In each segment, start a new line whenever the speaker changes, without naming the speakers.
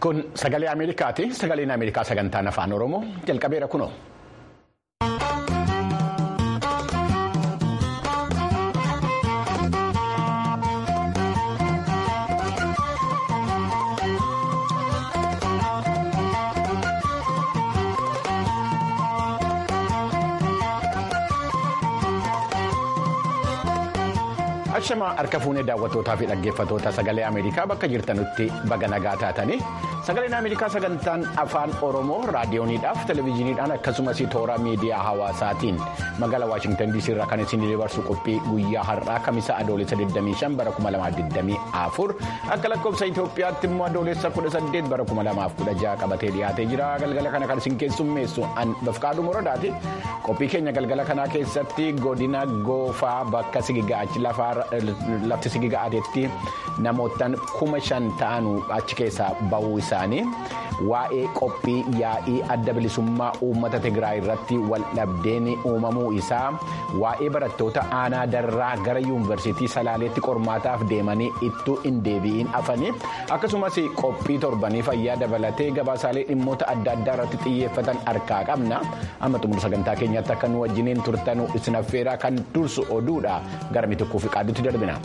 Kun sagalee Ameerikaati. Sagaleen Ameerikaa sagantaan afaan Oromoo jalqabeera kunoo. Ashamaa harka fuunee daawwattootaa fi dhaggeeffattoota sagalee Ameerikaa bakka jirtanutti baga nagaa taatanii sagaleen Ameerikaa sagantaan afaan Oromoo raadiyooniidhaaf televezyiiniidhaan akkasumas toora miidiyaa hawaasaatiin magaalaa Waashingtan DC irraa kan isin dabarsu qophii guyyaa har'aa kamisa adoolessa 25 bara 2024 akka lakkoofsa Itoophiyaatti immoo adoolessa 18 bara 2016 qabatee dhiyaatee jira galgala kana kan isin keessummeessu an bafqaaduu moradaati qophii keenya galgala kanaa keessatti godina goofaa bakka sigigaachi lafaa. lafti sigiga'ateetti namootaan kuma shan ta'an achi keessaa bahuu isaanii waa'ee qophii yaa'ii adda bilisummaa uummata Tigraay irratti waldhabdeen uumamuu isaa waa'ee barattoota aanaa darraa gara yuunivarsiitii salaaleetti qormaataaf deemanii ittuu hin deebi'in hafanii akkasumas qophii torbanii fayyaa dabalatee gabaasaalee dhimmoota adda addaa irratti xiyyeeffatan harkaa qabna amma xumura sagantaa keenyaatti akka nu wajjiniin turtan isin affeeraa kan dursu oduudha gara mitukkuu fi qaadduutti darbina.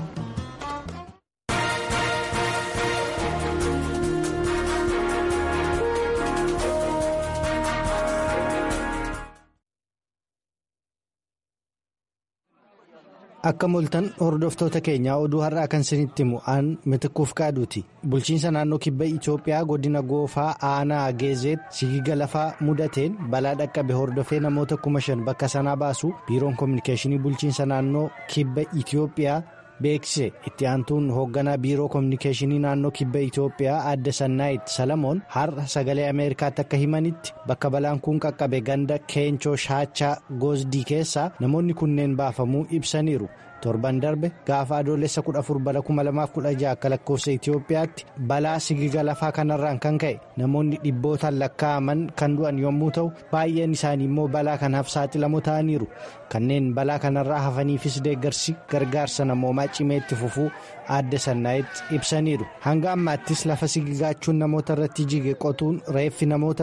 Akka moltan hordoftoota keenyaa oduu har'aa kan isinitti himu aan mitikkuuf qaaduuti. Bulchiinsa naannoo kibba Itoophiyaa godina goofaa aanaa geezeet sigiga lafaa mudateen balaa dhaqqabe hordofee namoota kuma shan bakka sanaa baasu biiroon koominikeeshinii bulchiinsa naannoo kibba Itoophiyaa beeksise itti aantuun hoogganaa biiroo koominikeeshinii naannoo kibba Itoophiyaa adda sannaayit salamoon har'a sagalee ameerikaatti akka himanitti bakka balaan kun qaqqabe ganda keenchoo shaachaa goosdii keessaa namoonni kunneen baafamuu ibsaniiru. torban darbe gaafa adoolessa 14 bara 2016 akka lakkoofsa Itoophiyaatti balaa sigiga lafaa kanarraan kan ka'e namoonni dhibbootaan lakkaa'aman kan du'an yommuu ta'u baay'een isaanii immoo balaa kanaaf saaxilamoo ta'aniiru kanneen balaa kanarraa hafaniifis deeggarsi gargaarsa namoomaa cimeetti fufuu adda sannaayitti ibsaniiru hanga ammaattis lafa sigigaachuun namoota irratti jige qotuun reeffi namoota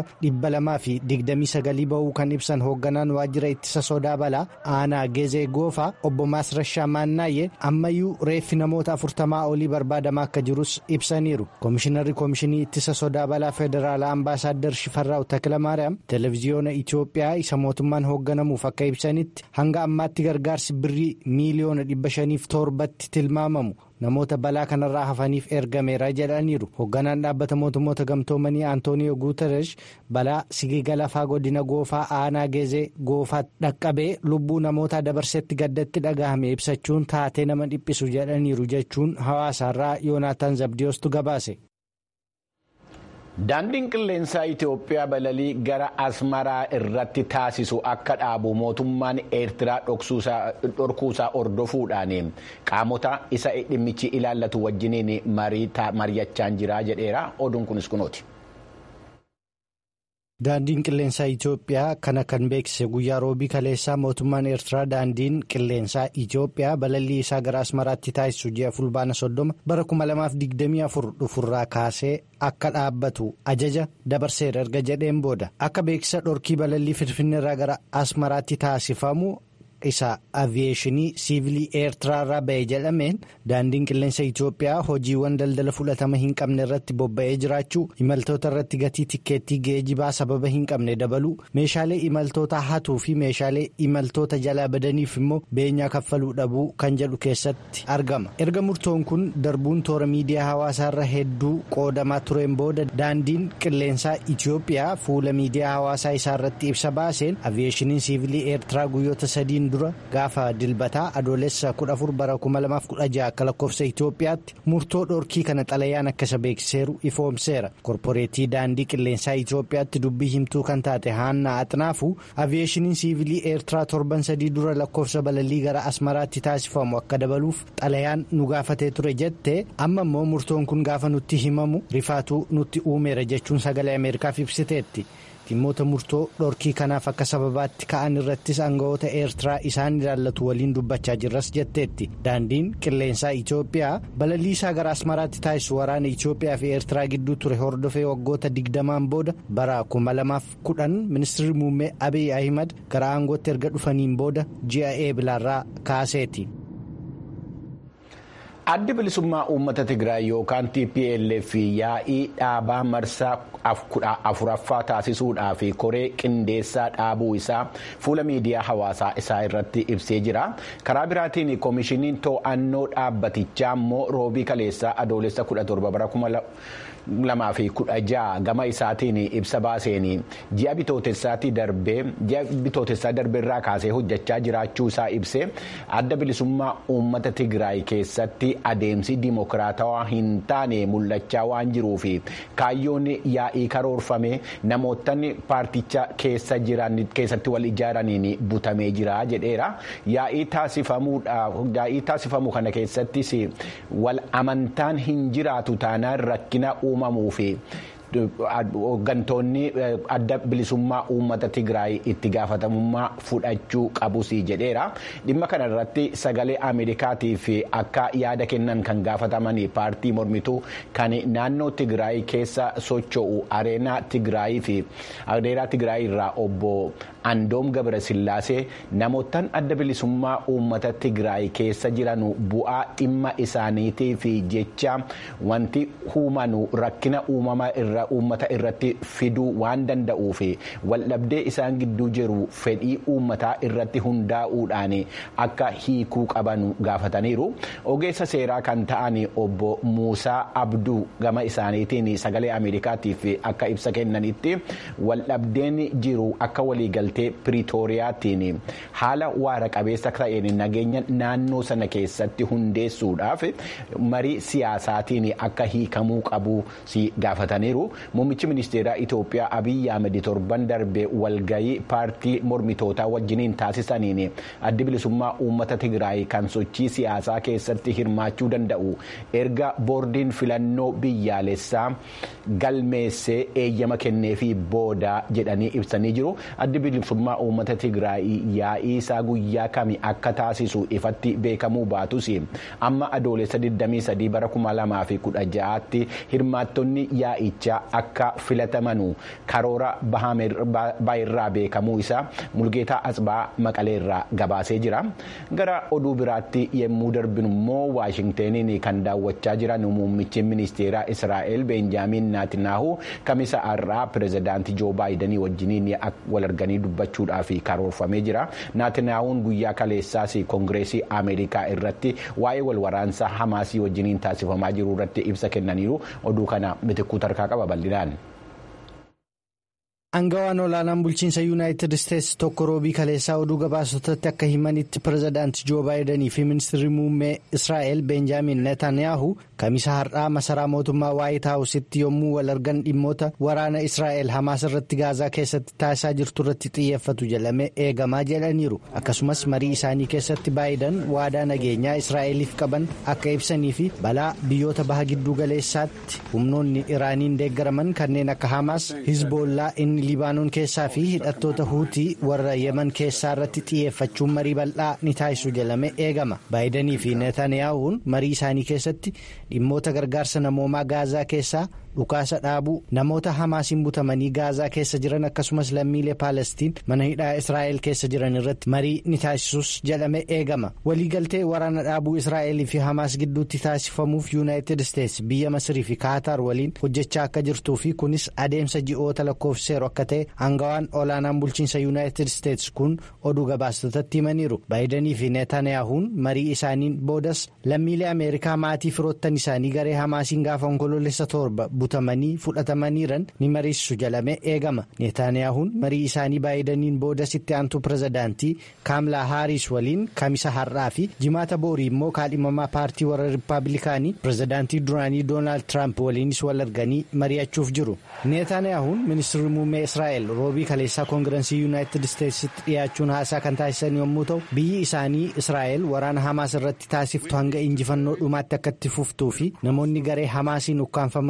229 ba'uu kan ibsan hoogganaan waajjira ittisa sodaa balaa aanaa geezee goofaa obbo Maasrashaa maannaayyee ammayyuu reeffi namoota afurtamaa olii barbaadamaa akka jirus ibsaniiru koomishinarri koomishinii ittisa sodaa balaa federaalaa ambaasaaddar shifarraa'u takilamaariyaam televiziyoona itiyoophiyaa isa mootummaan hoogganamuuf akka ibsanitti hanga ammaatti gargaarsi birrii miiliyoona dhibba shaniif torbatti tilmaamamu namoota balaa kanarraa hafaniif ergameera jedhaniiru hoogganaan dhaabbata mootummoota gamtoomanii antooniyoo guuteresh balaa sigiga lafaa godina goofaa aanaa geezee goofaa dhaqqabee lubbuu namootaa dabarsetti gaddatti dhagahame ibsachuun taatee nama dhiphisu jedhaniiru jechuun hawaasaarraa yoonaataan zabdiyoostu gabaase.
Daandiin qilleensaa Itoophiyaa balalii gara Asmaraa irratti taasisu akka dhaabu mootummaan Eertiraa dhorkuusaa hordofuudhaan qaamota isa dhimmichi ilaallatu wajjiniin mari'achaa jira jedheera. Oduun kunis kunooti.
Daandiin qilleensaa Itoophiyaa kana kan beeksise guyyaa roobii kaleessaa mootummaan Eertiraa daandiin qilleensaa Itoophiyaa balallii isaa gara Asmaraatti taasisu ji'a fulbaana soddoma bara 2024 dhufurraa kaasee akka dhaabbatu ajaja dabarseera erga jedheen booda akka beeksisa dhorkii balallii finfinneerraa gara Asmaraatti taasifamu. isa aviyeeshinii siivilii eertiraarraa ba'e jedhameen daandiin qilleensa Itoophiyaa hojiiwwan daldala fudhatama hin qabne irratti bobba'ee jiraachuu imaltoota irratti gatii tikkeettii geejibaa sababa hin qabne dabaluu meeshaalee imaltoota hatuu fi meeshaalee imaltoota jalaa badaniif immoo beenyaa kaffaluu dhabuu kan jedhu keessatti argama erga murtoon kun darbuun toora miidiyaa hawaasaarra hedduu qoodamaa tureen booda daandiin qilleensaa Itoophiyaa fuula miidiyaa hawaasaa isaa irratti ibsa baaseen aviyeeshiniin siivilii eertiraa guyyoota sadiin dura gaafa dilbataa adoolessa 14 bara 2016 akka lakkoofsa Itoophiyaatti murtoo dhorkii kana xalayaan akka isa beeksiseeru ifoomseera korporeetii daandii qilleensaa Itoophiyaatti dubbii himtuu kan taate haannaa axnaafu aviyeeshiniin siivilii eertiraa torban sadii dura lakkoofsa balallii gara asmaraatti taasifamu akka dabaluuf xalayaan nu gaafatee ture jette amma immoo murtoon kun gaafa nutti himamu rifaatuu nutti uumeera jechuun sagalee ameerikaaf ibsiteetti. dhimmoota murtoo dhorkii kanaaf akka sababaatti ka'an irrattis aangawoota eertiraa isaan ilaallatu waliin dubbachaa jirras jetteetti daandiin qilleensaa itoophiyaa balaliisaa gara asmaraatti taasisu waraana itoophiyaa fi eertiraa gidduu ture hordofee waggoota digdamaan booda bara 2010 ministeerri muummee abiy ahimad gara aangootti erga dhufaniin booda ji'a eebilaarraa kaaseeti.
addi bilisummaa uummata tigraay yookaan tplf yaa'ii dhaabaa marsaa afuraffaa taasisuudhaaf koree qindeessaa dhaabuu isaa fuula miidiyaa hawaasaa isaa irratti ibsee jira karaa biraatiin koomishiniin to'annoo dhaabbatichaa immoo roobii kaleessaa adoolessa 17 bara 2016 gama isaatiin ibsa baaseen ji'a bitootessaatti darbee ji'a bitootessaa darbeerraa kaasee hojjechaa jiraachuu isaa ibsee adda bilisummaa uummata tigraay keessatti adeemsi dimokiraatawaa hin taane mul'achaa waan jiruuf kaayyoon yaa'ii karoorfame namootni paarticha keessa jiran keessatti wal ijaaraniin butamee jira jedheera yaa'ii taasifamu kana keessattis wal amantaan hin jiraatu taanaan rakkina uumamuu fi. hooggantoonni adda bilisummaa uummata tigraay itti gaafatamummaa fudhachuu qabus jedheera dhimma kana irratti sagalee ameerikaatiif akka yaada kennan kan gaafataman paartii mormituu kan naannoo tigraay keessa socho'u areenaa tigraayii fi areenaa tigraay irraa obbo andoom gabrasillaasee namootaan adda bilisummaa uummata tigraay keessa jiran bu'aa dhimma isaaniitiif jecha wanti uumanu rakkina uumama irra. uummata irratti fiduu waan danda'uuf waldhabdee isaan gidduu jiru fedhii uummataa irratti hundaa'uudhaan akka hiikuu qaban gaafataniiru ogeessa seeraa kan ta'an obbo Muusaa Abduu gama isaaniitiin sagalee Ameerikaatiif akka ibsa kennanitti waldhabdeen jiru akka waliigaltee Piriitooriyaatiin haala waara qabeessa ta'een nageenya naannoo sana keessatti hundeessuudhaaf marii siyaasaatiin akka hiikamuu qabu gaafataniiru. Muummichi ministeeraa Itoophiyaa Abiyyi Ahmed torban darbe walgayii paartii mormitootaa wajjiniin taasisaniin addi bilisummaa uummata Tigraay kan sochii siyaasaa keessatti hirmaachuu danda'u erga boordiin filannoo biyyaalessaa galmeessee eeyyama kenneefii booda jedhanii ibsanii jiru. Addi bilisummaa uummata Tigraay yaa'ii isaa guyyaa kami akka taasisu ifatti beekamuu baatus amma adoolessa 23 bara 2016tti hirmaattonni yaa'ichaa akka filatamanu karoora baay'irraa beekamuu isaa mulgeetaa asbaa maqaleerraa gabaasee jira gara oduu biraatti yemmuu darbinu immoo waashingteeniin kan daawwachaa jiran muummichi ministeeraa israa'el beenjaamiin naatinaahu kamisa har'aa pirezidaantii joo baayidanii wajjiniin wal arganii dubbachuudhaaf karoorfamee jira naatinaahuun guyyaa kaleessaas koongireesii ameerikaa irratti waa'ee wal waraansaa hamaasii wajjiniin taasifamaa jiru irratti ibsa kennaniiru oduu kana mitikkuu tarkaa qaba bal'inaan.
Aangawaan olaanaan bulchiinsa yuunaayitid isteetsi tokko roobii kaleessaa oduu gabaasotatti akka himanitti pirezidaantii joo baayidanii fi ministeerri muummee israa'el beenjaamin netaniyaahu kamisa har'aa masaraa mootummaa waayit haawusitti yommuu wal argan dhimmoota waraana israa'el hamaas irratti gaazaa keessatti taasisaa jirtu irratti xiyyeeffatu jedhamee eegamaa jedhaniiru akkasumas marii isaanii keessatti baayidan waadaa nageenyaa israa'eliif qaban akka ibsanii fi balaa biyyoota baha gidduu galeessaatti humnoonni iraaniin deeggaraman kanneen akka hamaas hizboollaa inni libaanoon keessaa fi hidhattoota huutii warra yeman keessaa irratti xiyyeeffachuun marii bal'aa ni taasisu jedhamee eegama baayidanii fi netaniyaahuun marii isaanii keessatti dhimmoota gargaarsa namoomaa gaazaa keessaa dhukaasa dhaabuu namoota hamaasiin butamanii gaazaa keessa jiran akkasumas lammiilee paalestiin mana hidhaa israa'el keessa jiran irratti marii ni taasisus jedhamee eegama waliigaltee waraana dhaabuu israa'elii fi hamaas gidduutti taasifamuuf yuunaayitid isteetsi biyya masirii fi kaataar waliin hojjechaa akka jirtuu fi kunis adeemsa ji'oota lakkoofseeru akka ta'e aangawaan olaanaan bulchiinsa yuunaayitid isteetsi kun oduu gabaastotatti himaniiru baayidanii fi netaniyaahuun marii isaaniin boodas lammiilee ameerikaa maatii firoottan isaanii garee hamaasiin gaafa onkoloolessa torba butamanii fudhatamaniiran ni mariisisu jedhamee eegama netaniyaahuun marii isaanii baayidaniin boodas itti aantuu pirezidaantii kaamlaa haariis waliin kamisa har'aa fi jimaata boorii immoo kaadhimamaa paartii warra rippaabilikaanii pirezidaantii duraanii doonaald tiraamp waliinis wal arganii mari'achuuf jiru netaniyaahuun ministeerri muummee israa'el roobii kaleessaa koongirensii yuunaayitid isteetsitti dhiyaachuun haasaa kan taasisan yommuu ta'u biyyi isaanii israa'el waraana hamaas irratti taasiftu hanga injifannoo dhumaatti akka itti fuftuu fi namoonni garee hamaasiin ukkaanfamanii fudhataman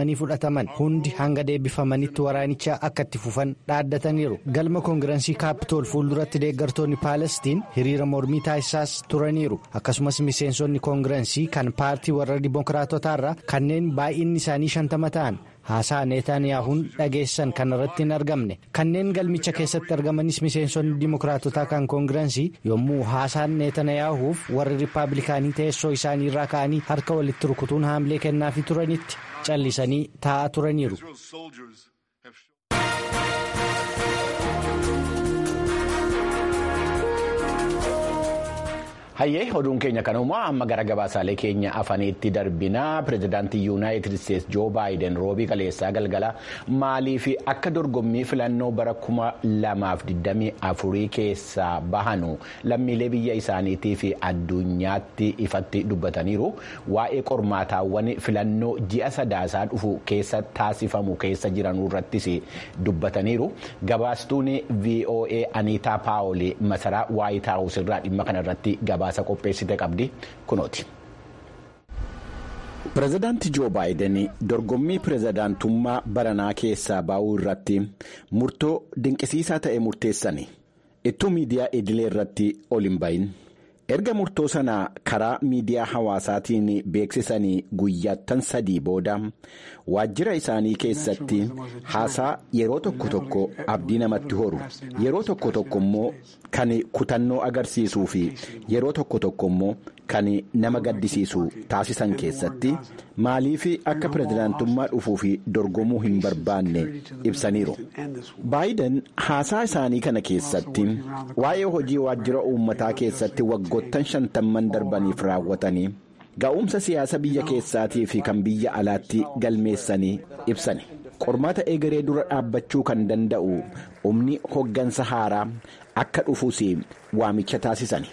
gaafataman hundi hanga deebifamanitti waraanicha akka itti fufan dhaaddataniiru galma koongirensii kaapitool fuulduratti deeggartoonni paalestiin hiriira mormii taasisaas turaniiru akkasumas miseensonni koongirensii kan paartii warra dimookiraatotaarraa kanneen baay'inni isaanii shantama ta'an haasaa neetaniyaahuun dhageessan kanarratti hin argamne kanneen galmicha keessatti argamanis miseensonni dimookiraatotaa kan koongirensii yommuu haasaan neetaniyaahuuf warri riippaabilikaanii teessoo isaanii irraa ka'anii harka walitti rukutuun haamlee kennaafii turanitti callisanii taa'aa turaniiru.
hayyee oduun keenya kanumaa amma gara gabaasaalee keenya afaniitti darbinaa pireezidaantii yuunaayitid isteetsi joo baayiden roobii kaleessaa galgala maalii fi akka dorgommii filannoo bara kuma lamaaf digdamii afurii keessaa bahanu lammiilee biyya isaaniitii fi addunyaatti ifatti dubbataniiru waa'ee qormaataawwan filannoo ji'a sadaasaa dhufu keessa taasifamu keessa jiranuu irrattis dubbataniiru gabaastuun voa aniitaa paawolii masaraa waayit haawus irraa dhimma kanarratti gabaasa. qopheessite qabdi kunooti. pireezidaantii joo baayiden dorgommii pireezidaantummaa baranaa keessaa ba'uu irratti murtoo dinqisiisaa ta'e murteessani ittuu miidiyaa idilee irratti ol hin bahin erga murtoo sana karaa miidiyaa hawaasaatiin beeksisanii guyyaattan sadii booda waajjira isaanii keessatti haasaa yeroo tokko tokko abdii namatti horu yeroo tokko tokko immoo kan kutannoo agarsiisuu fi yeroo tokko tokko immoo kan nama gaddisiisu taasisan keessatti maaliif akka pireezidaantummaa dhufuu fi dorgomuu hin barbaanne ibsaniiru. baayiden haasaa isaanii kana keessatti waa'ee hojii waajjira uummataa keessatti waggoottan shantamman darbaniif raawwatanii ga'umsa siyaasa biyya keessaatii fi kan biyya alaatti galmeessanii ibsani. qormaata egeree dura dhaabbachuu kan danda'u humni hoggansa haaraa akka dhufuus waamicha taasisani.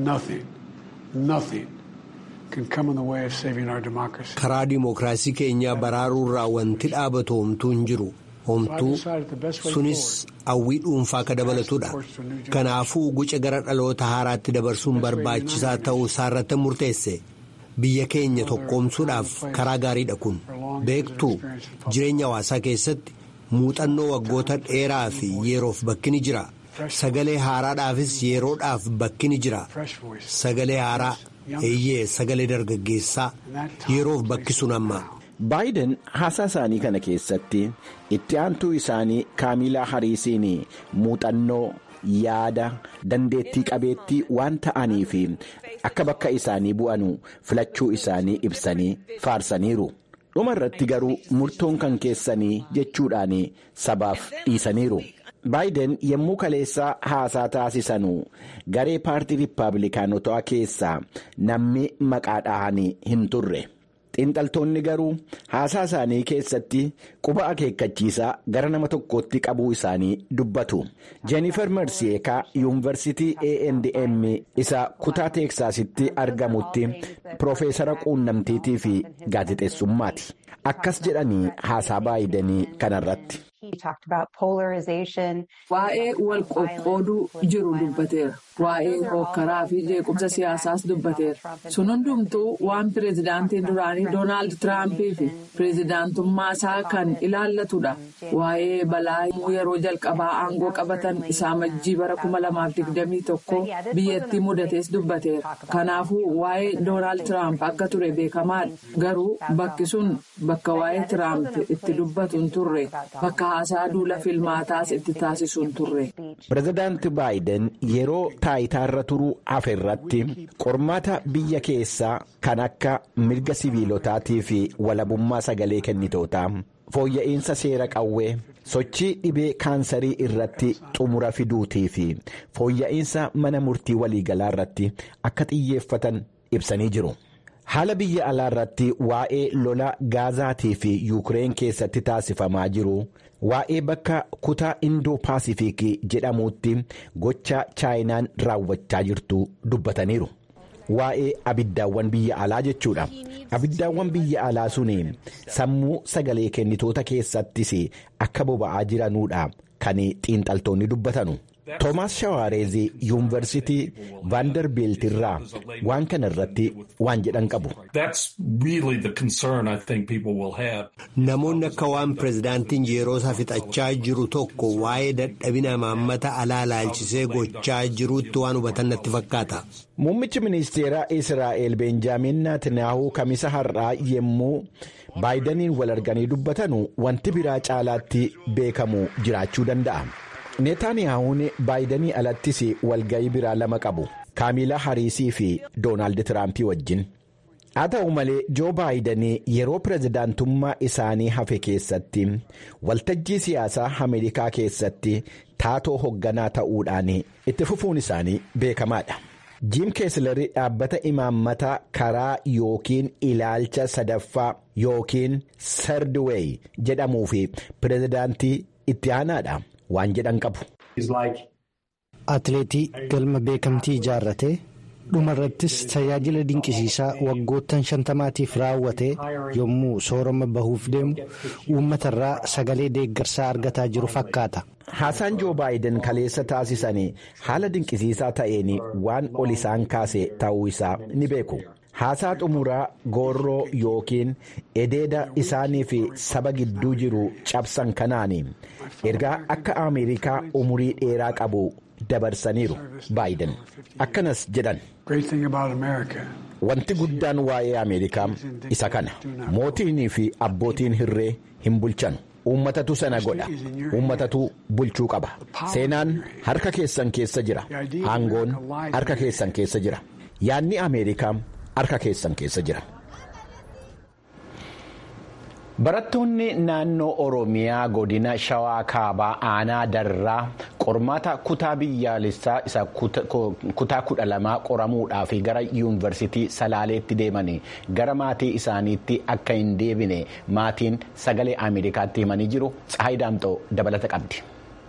karaa dimookiraasii keenyaa baraaruurraa wanti dhaabatu homtuu hin jiru homtuu sunis hawwii dhuunfaa akka dabalatudha kanaafuu guca gara dhaloota haaraatti dabarsuun barbaachisaa ta'uu isaarratti murteesse. biyya keenya tokkoomsuudhaaf karaa gaariidha kun beektuu jireenya hawaasaa keessatti muuxannoo waggoota dheeraa fi yeroof bakki ni jira sagalee haaraadhaafis yeroodhaaf bakki ni jira sagalee haaraa eeyyee sagalee dargaggeessaa yeroof bakki sun amma.
baayiden haasaa isaanii kana keessatti itti aantuu isaanii kaamilaa hariisiin muuxannoo. yaada dandeettii qabeettii waan ta'anii fi akka bakka isaanii bu'anu filachuu isaanii ibsanii faarsaniiru dhuma irratti garuu murtoon kan keessanii jechuudhaan sabaaf dhiisaniiru. baayiden yommuu kaleessaa haasaa taasisanu garee paartii riippaabilikaanotaa keessaa namni maqaa dhahanii hin turre. xiinxaltoonni garuu haasaa isaanii keessatti quba akeekkachiisaa gara nama tokkootti qabuu isaanii dubbatu jeenifer marsiyeekaa yuunivarsitii A&M isa kutaa teeksaasitti argamutti piroofeesara quunnamtiitii fi gaazexeessummaati akkas jedhanii haasaa baayidanii kanarratti.
Waa'ee wal qoqqooduu jiru dubbateera. Waa'ee hookkaraa fi jeequmsa siyaasaas dubbateera. Sun hundumtuu waan pireezidaantiin duraanii Doonaald Tiraampii fi pireezidaantummaa isaa kan ilaallatudha. Waa'ee balaa yeroo jalqabaa aangoo qabatan isaa majjii bara kuma lamaaf digdamii tokko biyyattii mudatees dubbateera. Kanaafuu waa'ee Doonaald Tiraamp akka ture beekamaadha. Garuu bakki sun bakka waa'ee Tiraamp itti dubbatu hin turre. Bakka haasaa duula filmaataas itti taasisu hin turre.
Pireezidaanti Baayiden yeroo taayitaarra turuu hafe irratti qormaata biyya keessaa kan akka mirga siviilotaatii fi walabummaa sagalee kennitootaa fooyya'insa seera qawwee sochii dhibee kaansarii irratti xumura fiduutii fi fooyya'insa mana murtii waliigalaa irratti akka xiyyeeffatan ibsanii jiru. haala biyya alaa irratti waa'ee lola gaazaatii fi yuukireen keessatti taasifamaa jiru waa'ee bakka kutaa indoo paasifiikii jedhamuutti gocha chaayinaan raawwachaa jirtu dubbataniiru waa'ee abiddaawwan biyya alaa jechuudha abiddaawwan biyya alaa sun sammuu sagalee kennitoota keessattis akka boba'aa jiranuudha kan xiinxaltoonni dubbatanu. toomaas shawaareezii yuunivarsitii vaandarbiilt irraa waan kana irratti waan jedhan qabu.
namoonni akka waan pirezidaantiin yeroo isaa fixachaa jiru tokko waa'ee dadhabina imaammata alaa ilaalchisee gochaa jiruutti waan hubatan natti fakkaata.
muummichi ministeeraa israa'el beenjaamin naatinaahuu kamisa har'aa yemmuu baayidaniin wal arganii dubbatanu wanti biraa caalaatti beekamu jiraachuu danda'a. neetaaniyaahuun baayidanii alattis walga'ii biraa lama qabu kaamilaa hariisii fi doonaald tiraampii wajjin haa ta'u malee joo baayidanii yeroo pirezidaantummaa isaanii hafe keessatti waltajjii siyaasaa ameerikaa keessatti taatoo hoogganaa ta'uudhaan itti fufuun isaanii beekamaadha. jiim keeslerii dhaabbata imaammataa karaa yookiin ilaalcha sadaffaa yookiin sardiweey jedhamuu fi pirezidaantii itti aanaadha. waan jedhan qabu.
Atileetii galma beekamtii ijaarratee dhumarrattis tajaajila dinqisiisaa waggoottan shantamaatiif raawwatee yommuu soorama bahuuf deemu uummatarraa sagalee deeggarsaa argataa jiru fakkaata.
Haasaan joo baayiden kaleessa taasisan haala dinqisiisaa ta'een waan ol isaan kaase ta'uu isaa ni beeku. haasaa xumuraa goorroo yookiin edeeda isaanii fi saba gidduu jiru cabsan kanaan ergaa akka ameerikaa umurii dheeraa qabu dabarsaniiru baayiden akkanas jedhan. wanti guddaan waa'ee ameerikaa isa kana mootiinii fi abbootiin hirree hin bulchan uummatatu sana godha uummatatu bulchuu qaba seenaan harka keessan keessa jira aangoon harka keessan keessa jira yaadni ameerikaa. harka keessan keessa jira. Barattoonni naannoo Oromiyaa godina Shawaa Kaabaa Aanaa Darraa qormaata kutaa biyyaalessaa isa kutaa kudha lamaa qoramuudhaaf gara yuunivarsiitii Salaaleetti deemanii gara maatii isaaniitti akka hin deebine maatiin sagalee Ameerikaatti himanii jiru. Tsahayi Daamxoo dabalata qabdi.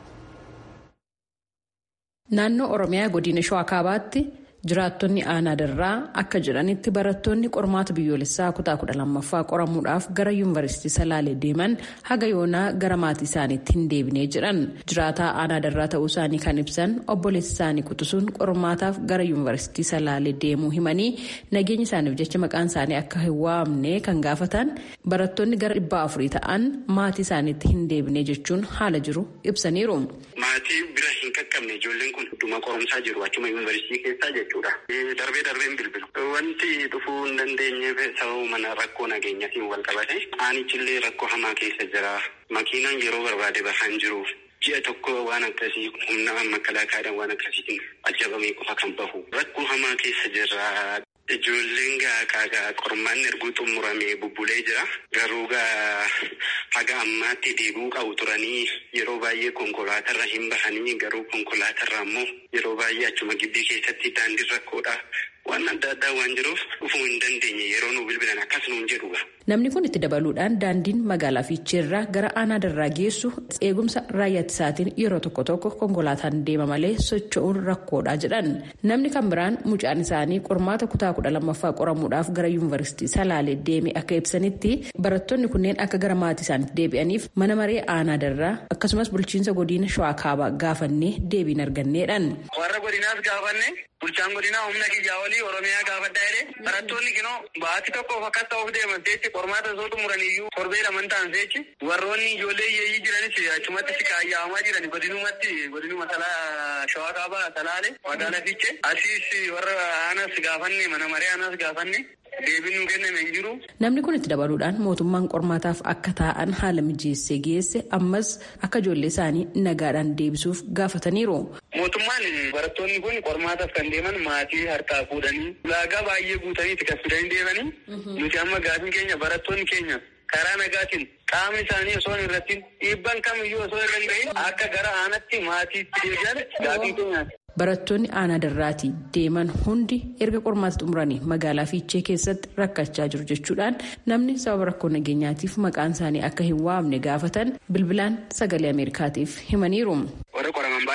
Naannoo Oromiyaa godina Shawaa Kaabaatti. jiraattonni aanaa darraa akka jedhanitti barattoonni qormaata biyyoolessaa kutaa kudha lammaffaa qoramuudhaaf gara yuunivarsiitii salaalee deeman haga yoonaa gara maatii isaaniitti hin deebinee jedhan jiraataa aanaa darraa ta'uu isaanii kan ibsan obboleessi isaanii quxisuun qormaataaf gara yuunivarsiitii salaalee deemuu himanii nageenya isaaniif jecha maqaan isaanii akka hin waamne kan gaafatan barattoonni gara dhibbaa afurii ta'an maatii isaaniitti hin deebinee jechuun haala jiru ibsaniiru.
maatii bira hin qaqqabne ijoolleen kun dhuma qorumsaa jiru achuma yuunivarsiitii keessaa jechuudha. Darbee darbeen bilbilu. Wanti dhufuu hin dandeenyeef sababa mana rakkoo nageenyaatiin wal qabate aanichillee rakkoo hamaa keessa jira. Makiinaan yeroo barbaade bahaan jiru. Ji'a tokko waan akkasii humna makalaakaadhaan waan akkasiitiin ajjabamee qofa kan bahu. Rakkoo hamaa keessa jira. Ijoolleen gaa qormaan erguu xumuramee bubbulee jira. Garuu gaa haga ammaatti deebi'uu qabu turanii yeroo baay'ee konkolaatarra hin bahanii garuu konkolaatarra ammoo yeroo baay'ee achuma gibbii keessatti daandii rakkoodha. Waan adda addaa waan jiruuf dhufuu hin dandeenye yeroo nu bilbilan akkas nuun jedhuga.
Namni kun itti dabaluudhaan daandiin magaalaa fiicheerraa gara aanaa darraa geessu eegumsa raayyaa ittisaatiin yeroo tokko tokko konkolaataan deema malee socho'uun rakkoodha jedhan. Namni kan biraan mucaan isaanii qormaata kutaa kudha lammaffaa qoramuudhaaf gara yuunivarsiitii salaalee deeme akka ibsanitti barattoonni kunneen akka gara maatii isaaniitti deebi'aniif mana maree aanaa darraa akkasumas bulchiinsa godina shawaa kaabaa gaafannee deebiin arganneedhaan.
Warra godinaas gaafanne bulchaan godinaa humna kiyyaa olii oromiyaa gaafadhaa jedhee barattoonni kinoo baatii tokkoof akkas ta'uuf deeman seechi qormaata osoo xumuraniyyuu torbee laman ta'an seechi warroonni ijoollee hiyyeeyyii jiranis achumatti si kaayyaa'amaa jiran godinumatti godinuma shawaa kaabaa salaale magaalaa fiichee asiis warra aanas gaafanne mana maree aanas gaafanne. deebiin kenname hin jiru.
Namni kun itti dabaluudhaan mootummaan qormaataaf akka taa'an haala mijeessee geesse ammas akka ijoollee isaanii nagaadhaan deebisuuf gaafataniiru.
Mootummaan barattoonni kun qormaataaf kan deeman maatii harkaa fuudhanii ulaagaa baay'ee guutanii itti kaffalanii deemanii nuti amma gaafiin keenya barattoonni keenya karaa nagaatiin qaamni isaanii osoo hin irratti dhiibban kamiyyuu osoo hin danda'in akka gara aanatti maatiitti deebi'an gaafii keenyaati.
Barattoonni aanaa darraatii deeman hundi erga qormaata xumuranii magaalaa fiichee keessatti rakkachaa jiru jechuudhaan namni sababa rakkoo nageenyaatiif maqaan isaanii akka hin waamne gaafatan bilbilaan sagalee ameerikaatiif himaniiru.
Warra qoraman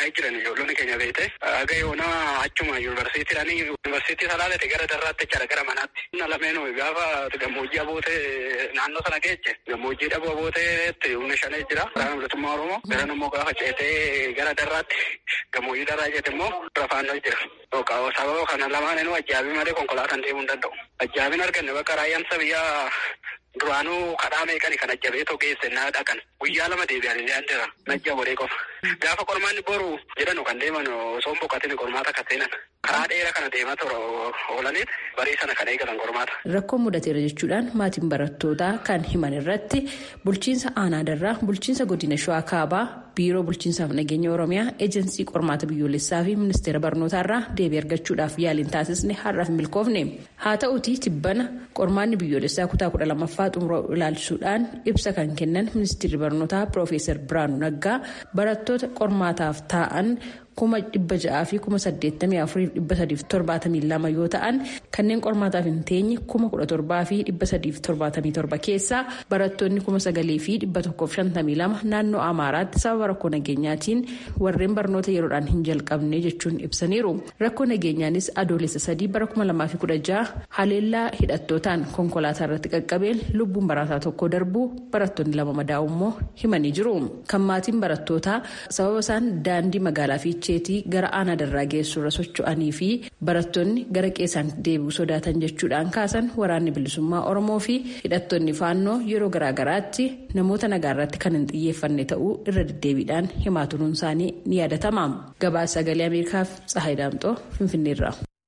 qophaa'ee jiran ijoollonni keenya beekte haga yoona achuma yuunivarsiitiidhaan yuunivarsiitii salaalate gara darraatti jechaadha gara manaatti. Humna lameenuu gaafa gammoojjii abootee naannoo sana geeche gammoojjii dhabuu abooteetti humna shanee jira. Waraana bilisummaa Oromoo garan immoo gaafa ceetee gara darraatti gammoojjii darraa jeete immoo rafaannoo jira. Sababa kana lamaanuu ajjaabii malee konkolaataan deemuu hin danda'u. Ajjaabiin arganne bakka raayyaan biyyaa duraanuu kadhaa meeqani kan ajjabee too geesse naa dhaqan guyyaa lama deebi'an illee andira najja waree qofa. Gaafa qormaanni boru jedhanu kan deeman osoo hin boqatin qormaata kan seenan karaa dheeraa kana deemaa tura oolaniit barii sana kan eegatan qormaata.
Rakkoo mudateera jechuudhaan maatiin barattootaa kan himan irratti bulchiinsa aanaadarraa bulchiinsa godina shawaa kaabaa biiroo bulchiinsaaf nageenya oromiyaa eejensii qormaata biyyoolessaa fi ministeera barnootaarraa deebii argachuudhaaf yaaliin taasisne har'aaf milkoofne haa ta'uutii tibbana qormaanni biyyoolessaa kutaa kudha lammaffaa xumuroo ilaalchisuudhaan ibsa kan kennan ministeerri barnootaa piroofeesar biraanuu naggaa barattoota qormaataaf taa'an kuma dhibba ja'aa fi kuma saddeettamii afurii dhibba sadiif torbaatamii lama yoo ta'an kanneen qormaataaf hin teenye kuma kudha torbaa fi dhibba sadiif torbaatamii torba keessaa barattoonni kuma sagalii fi dhibba tokkoof shantamii lama naannoo amaaraatti sababa rakkoo nageenyaatiin warreen barnoota yeroodhaan hin jalqabne jechuun ibsaniiru rakkoo nageenyaanis adoolessa sadii bara kuma lamaa fi kudha ja'a haleellaa hidhattootaan konkolaataa irratti qaqqabeen lubbuun barataa tokko darbuu barattoonni lama madaa'u immoo himanii jiru kan maatiin barattootaa sababa isaan daandii magaalaa fi fiicheetii gara aanaa darraa geessurra socho'anii fi barattoonni gara qeessaan deebi'uu sodaatan jechuudhaan kaasan waraanni bilisummaa oromoo fi hidhattoonni faannoo yeroo garaagaraatti namoota nagaarratti kan hin xiyyeeffanne ta'uu irra deddeebiidhaan himaa turuun isaanii ni yaadatama gabaasa sagalee ameerikaaf tsahayi daamxoo finfinneerra.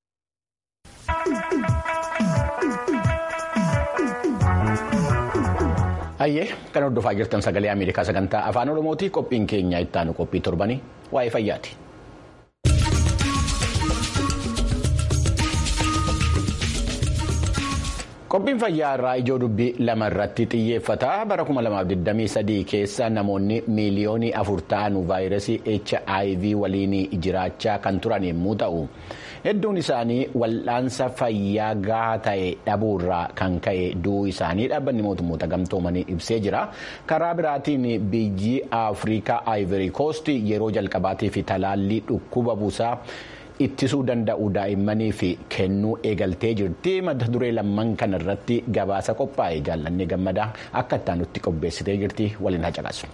Hayyee kan hordofaa jirtan sagalee Ameerikaa sagantaa afaan Oromootii qophiin keenya ittaanu qophii torbanii waa'ee fayyaati. Qophiin fayyaa irraa ijoo dubbii lama irratti xiyyeeffata. Bara 2023 keessa namoonni miiliyoonii afur ta'an vaayirasii HIV waliin jiraachaa kan turan yommuu ta'u, hedduun isaanii wal'aansa fayyaa gahaa ta'e dhabuurraa kan ka'e du'uu isaanii dhaabbanni mootummoota gamtoomanii ibsee jira. Karaa biraatiin biyyi Afrikaa Ivory Coast yeroo jalqabaatiif talaallii dhukkuba buusaa. ittisuu danda'u daa'immaniif kennuu eegaltee jirti mata duree lamman kana irratti gabaasa qophaa'e jaallannee gammadaa akka ittaan nutti qopheessitee jirti waliin haa caqasu.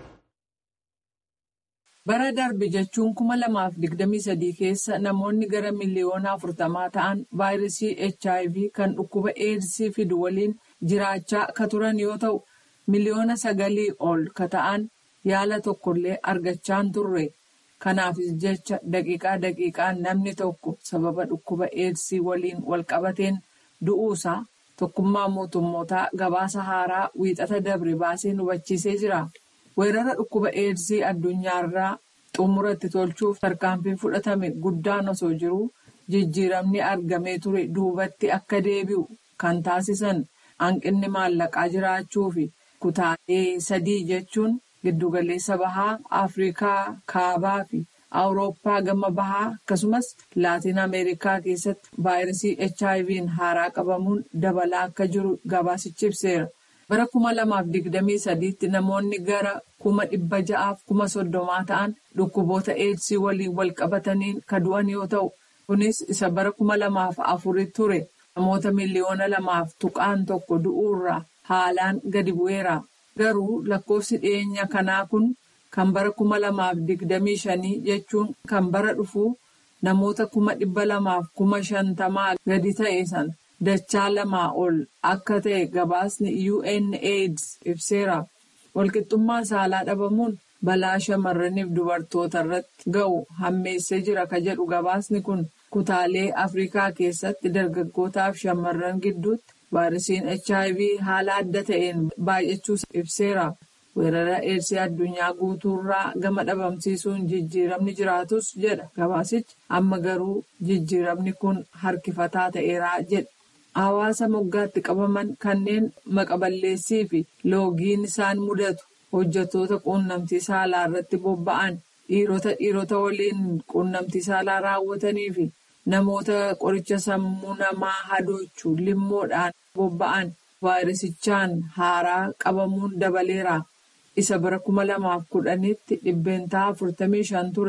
Bara darbe jechuun kuma lamaaf digdamii sadii keessa namoonni gara miliyoona afurtamaa ta'an vaayirasii HIV kan dhukkuba eedsii fidu waliin jiraachaa ka turan yoo ta'u miliyoona sagalii ol ka ta'an yaala tokkollee argachaa hin turre. Kanaafis jecha daqiiqaa daqiiqaan namni tokko sababa dhukkuba eedsii waliin walqabateen du'uusaa tokkummaa mootummootaa gabaasa haaraa wiixata dabre baasee hubachiisee jira. Weerara dhukkuba eedsii addunyaarraa xumuratti tolchuuf tarkaanfiin fudhatame guddaan osoo jiruu jijjiiramni argamee ture duubatti akka deebi'u kan taasisan hanqinni maallaqaa jiraachuu fi kutaalee sadii jechuun. Giddugaleessa bahaa Afrikaa kaabaa fi Awurooppaa gama bahaa akkasumas Laatiin Ameerikaa keessatti vaayirasii HIV'n haaraa qabamuun dabalaa akka jiru gabaasichi ibseera. Bara kuma lamaaf digdamii sadiitti namoonni gara kuma dhibba ja'aaf kuma soddomaa ta'an dhukkuboota eedsii waliin wal qabataniin ka du'an yoo ta'u, kunis isa bara kuma lamaaf afurii ture namoota miliyoona lamaaf tuqaan tokko du'uurraa haalaan gadi bu'eera. Garuu lakkoofsi dhiyeenya kanaa kun kan bara kuma lamaaf digdamii shanii jechuun kan bara dhufuu namoota kuma dhibba lamaaf kuma shantamaa gadi ta'e sana dachaa lamaa ol akka ta'e gabaasni UNAIDS ibseera. Walqixxummaa saalaa dhabamuun balaa shamarraniif dubartoota irratti ga'u hammeessee jira ka jedhu gabaasni kun kutaalee Afrikaa keessatti dargaggootaaf shamarran gidduutti. Vaayirasiin HIV haala adda ta'een baay'achuu ibseera. Weerara eedsii addunyaa guutuurraa gama dhabamsiisuun jijjiiramni jiraatus jedha gabaasichi amma garuu jijjiiramni kun harkifataa ta'eeraa jedha. Hawaasa moggaatti qabaman kanneen maqaballeessii fi loogiin isaan mudatu hojjettoota quunnamtii saalaa irratti bobba'an dhiirota dhiirota waliin quunnamtii saalaa raawwatanii fi. Namoota qoricha sammuu namaa hadoochuu limmoodhaan bobba'an vaayirasichaan haaraa qabamuun dabaleera. Isa bara kuma lamaaf kudhanitti dhibbeentaa afurtamii shan ture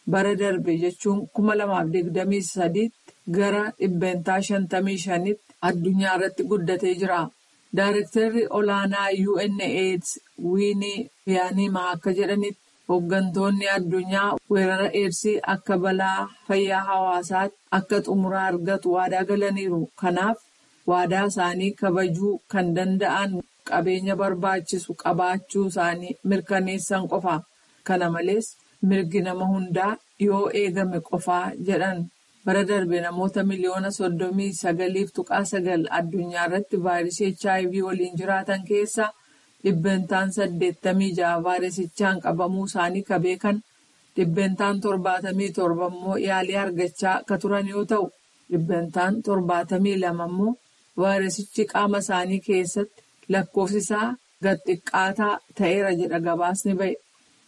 bara darbe jechuun kuma lamaaf digdamii sadiitti gara dhibbeentaa shantamii shanitti addunyaa irratti guddatee jira. Daarektarri olaanaa UNAIDS Wiinii Biyaanimaa akka jedhanitti hooggantoonni addunyaa weerara eedsii akka balaa fayyaa hawaasaatti akka xumuraa argatu waadaa galaniiru. Kanaaf waadaa isaanii kabajuu kan danda'an qabeenya barbaachisu qabaachuu isaanii mirkaneessan qofa. Kana malees mirgi nama hundaa yoo eegame qofaa jedhan. bara darbe namoota miliyoona soddomii sagaliif tuqaa sagal addunyaa irratti vaayirasii hiv waliin jiraatan keessaa dhibbeentaan saddeettamii jaha vaayirasichaan qabamuu isaanii ka beekan dhibbeentaan torbaatamii torba immoo yaalii argachaa ka turan yoo ta'u dhibbeentaan torbaatamii lama immoo vaayirasichi qaama isaanii keessatti lakkoofsi isaa gad xiqqaataa ta'eera jedha gabaasni ba'e.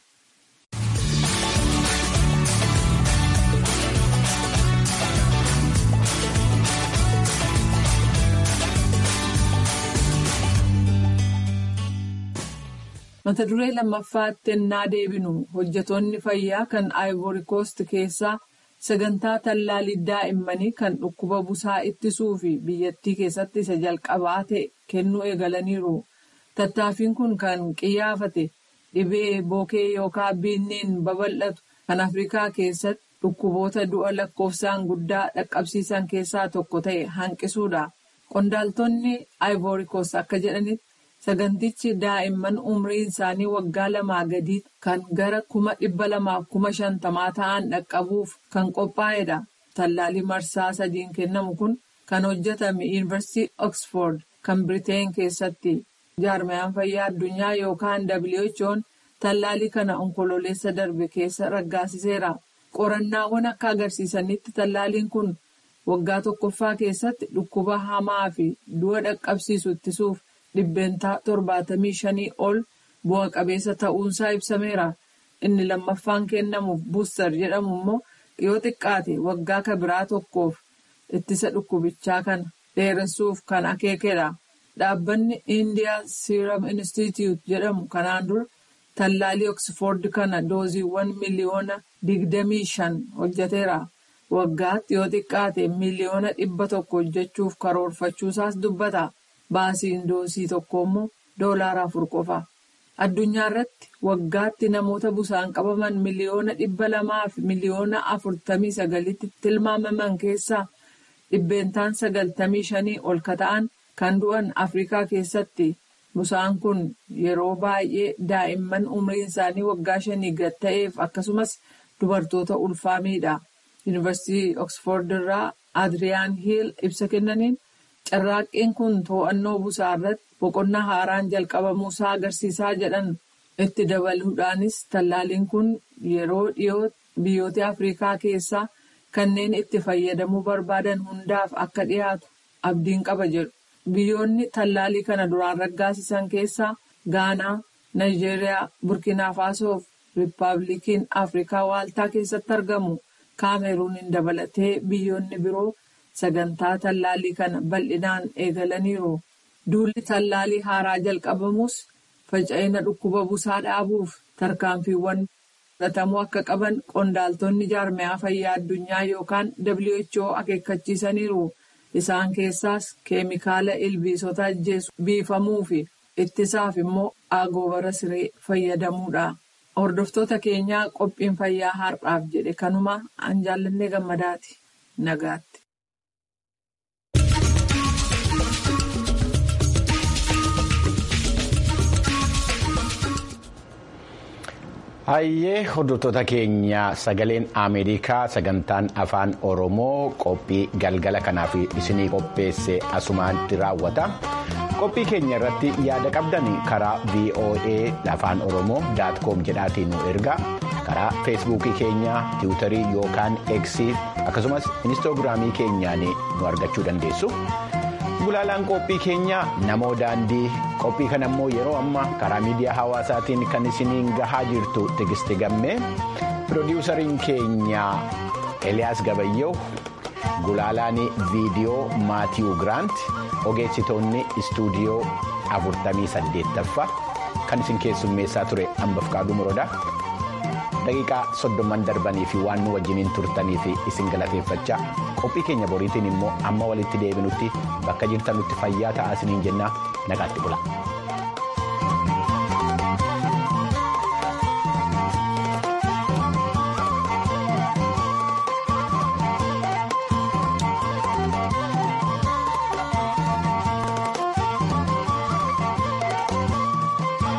mata duree lammaffaatti ennaa deebinu hojjetoonni fayyaa kan ivory coast keessaa sagantaa tallaalii daa'immanii kan dhukkuba busaa ittisuu fi biyyattii keessatti isa jalqabaa ta'e kennuu eegalaniiru tattaaffiin kun kan qiyyaafate dhibee bookee yookaan biinneen babal'atu kan afrikaa keessatti dhukkuboota du'a lakkoofsaan guddaa dhaqqabsiisan keessaa tokko ta'e hanqisuudha qondaaltonni ivory coast akka jedhanitti. Sagantichi daa'imman umriin isaanii waggaa lamaa gadii kan gara kuma dhibba lamaaf kuma shantamaa ta'an dhaqqabuuf kan qophaa'edha. Tallaalii marsaa sadiin kennamu kun kan hojjetame Yuunivarsiitii Oxford kan Biriteen keessatti. Jaarmayaan fayyaa addunyaa yookaan WHO'n tallaalii kana onkololeessa darbe keessa raggaasiseera. Qorannaawwan akka agarsiisanitti tallaaliin kun waggaa tokkoffaa keessatti dhukkuba hamaa fi du'a dhaqqabsiisu ittisuuf. dhibbeentaa torbaatamii shanii ol bu'a qabeessa ta'uunsaa ibsameera. Inni lammaffaan kennamuuf buustar jedhamu immoo yoo xiqqaate waggaa kabiraa tokkoof ittisa dhukkubichaa kana dheeressuuf kan akeekedha. Dhaabbanni Indiyaa Seeram Institute jedhamu kanaan dura tallaalii Oxford kana dooziiwwan miliyoona digdamii shan hojjeteera. Waggaatti yoo xiqqaate miliyoona dhibba tokko hojjechuuf karoorfachuusaas dubbata. Baasiin doosii tokko immoo doolaara afur qofa. Addunyaa irratti waggaatti namoota busaan qabaman miliyoona dhibba lamaa fi miliyoona afurtamii sagalitti tilmaamaman keessaa dhibbeentaan sagaltamii shanii ol ka ta'an kan du'an Afrikaa keessatti. Busaan kun yeroo baay'ee daa'imman umriin isaanii waggaa shanii gad ta'eef akkasumas dubartoota ulfaa miidha. Yuunivarsiitii Oxford irraa Adriyaan Hiil ibsa kennaniin. Carraaqqiin kun to'annoo busaa irratti boqonnaa haaraan jalqabamuusaa agarsiisaa jedhan itti dabaluudhaanis tallaaliin kun yeroo dhiyootti biyyoota Afrikaa keessaa kanneen itti fayyadamuu barbaadan hundaaf akka dhiyaatu abdiin qaba jedhu. Biyyoonni tallaalii kana duraan raggaasisan keessaa Gaanaa, Naayijeeriyaa, Burkina Faasoo fi Riippaabilikiin Afrikaa Waaltaa keessatti argamu. Kaameruuniin dabalatee biyyoonni biroo. sagantaa tallaalii kana bal'inaan eegalaniiru. Duulli tallaalii haaraa jalqabamus faca'ina dhukkuba busaa dhaabuuf tarkaanfiiwwan fudhatamuu akka qaban qondaaltonni jaarmayaa fayyaa addunyaa yookaan WHO akeekkachiisaniiru. Isaan keessaas keemikaala ilbiisota ajjeesu biifamuu fi ittisaaf immoo agoobara siree fayyadamuudha. Hordoftoota keenyaa qophiin fayyaa har'aaf jedhe kanuma an jaallannee gammadaati. Nagaatti.
Hayyee hordoftoota keenya sagaleen Ameerikaa sagantaan afaan Oromoo qophii galgala kanaaf isinii qopheesse asumaatti raawwata. Qophii keenya irratti yaada qabdan karaa VOA afaan Oromoo daatkoom jedhaatiin nu ergaa karaa feesbuukii keenya tiwutarii yookaan eksii akkasumas inistoogiraamii keenyaan nu argachuu dandeessu. Gulaalaan qophii keenya namoo daandii qophii kana immoo yeroo ammaa karaa miidiyaa hawaasaatiin kan isiniin gahaa jirtu Tigisti Gammee piroodiwusariin keenya Eliyaas Gabayyoo gulaalaan viidiyoo Maatiyuu Giraant ogeessitoonni istuudiyoo 48ffaa kan isin keessummeessaa ture hambaf qaaduu muroodaa daqiiqaa soddomman darbanii fi waan nu wajjiniin turtanii fi isin galateeffachaa qophii keenya boriitiin immoo amma walitti deebinutti bakka jirtanutti fayyaa ta'aa isiniin jennaa nagaatti bula.